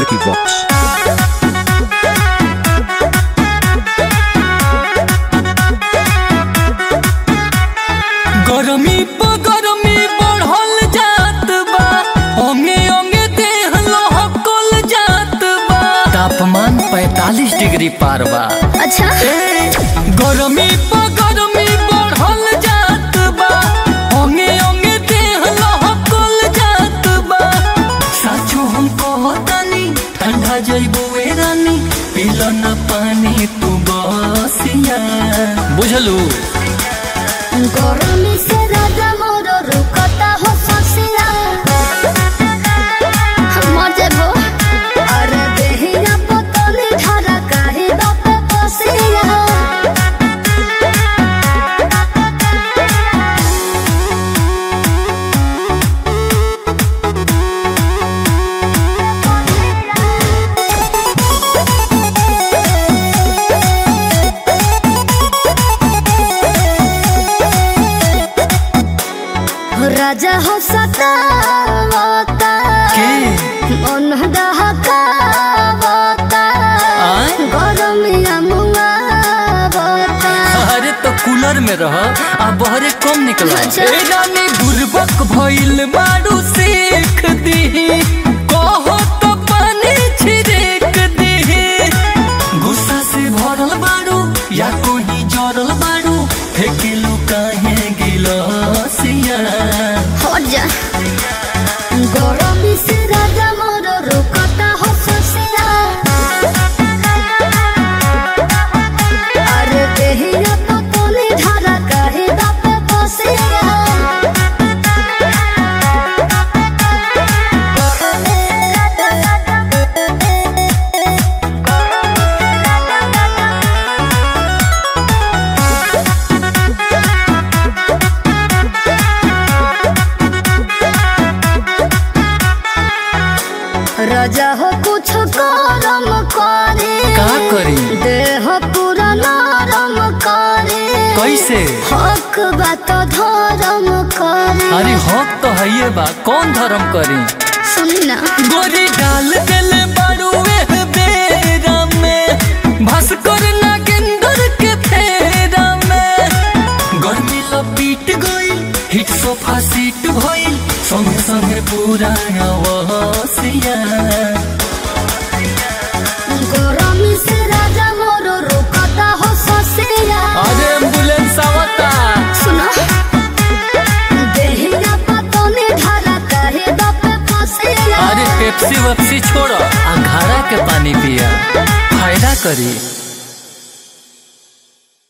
Vicky Vox. गरमी प गरमी बढ़ल जात बा ओंगे ओंगे देह लहकल जात बा तापमान 45 डिग्री पार बा अच्छा गरमी प गरमी बढ़ल जात बा ओंगे ओंगे देह लहकल जात बा साचो हम कहतानी ठंडा जइबो ए रानी पीला न पानी तू बसिया बुझलू गरमी से राजा मोर रुकता हो ससिया मर जेबो अरे देहिया पतली धारा काहे बाप पसिया राजा हो सतावता के मन दहकावता आय? गरमिया मुंगावता अरे तो कूलर में रह आ बहरे कम निकला अच्छा। ए रानी बुर्बक भइल बारू सीख दी कहो तो पानी छिड़क दी गुस्सा से भरल बारू या कोई जरल बारू फेकिलू काहे गिलसिया हट जा गरमी से राजा मोर रुकता हो ससिया अरे देहिया पतली धारा काहे बाप पसिया राजा हो कुछ करम करे का करी देह पूरा नरम करे कैसे हक बात धर्म करे अरे हक तो है बा कौन धर्म करी सुनी ना गोरी डाल देले बारू एह बेरा में भास्कर नागेंद्र के फेरा में गर्मी लपीट गई हिट सोफा सीट भइल संगे संगे पूरा अवसिया गरमी से राजा मोर रुकता हो ससिया अरे एम्बुलेंस आवता सुनो देहिया पतने धारा काहे बाप पसिया अरे पेप्सी वेप्सी छोड़ो आ घड़ा के पानी पिया फायदा करी